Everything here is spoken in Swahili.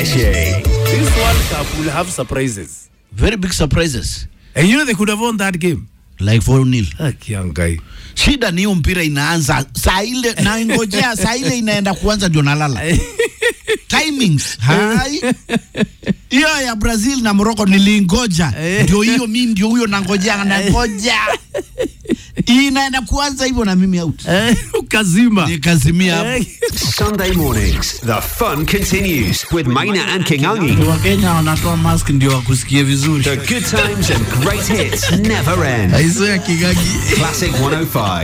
Shay. This World Cup will have surprises. Very big surprises. And you know they could have won that game. Like 4 nil. Ah, Kiangai. Shida ni hiyo mpira inaanza saa ile na ngojea saa ile inaenda kuanza ndio nalala. Timings. Hai. Hiyo ya Brazil na Morocco nilingoja. Ndio hiyo mimi ndio huyo nangojea nangoja. Inaenda kuanza hivyo na mimi out. Eh, Ukazima. Nikazimia hapo. Eh, Sunday mornings, the fun continues with Maina and Kingangi. Wakenya wanatoa mask ndio wakusikie vizuri. The good times and great hits never end. Aizo ya Kigagi. Classic 105.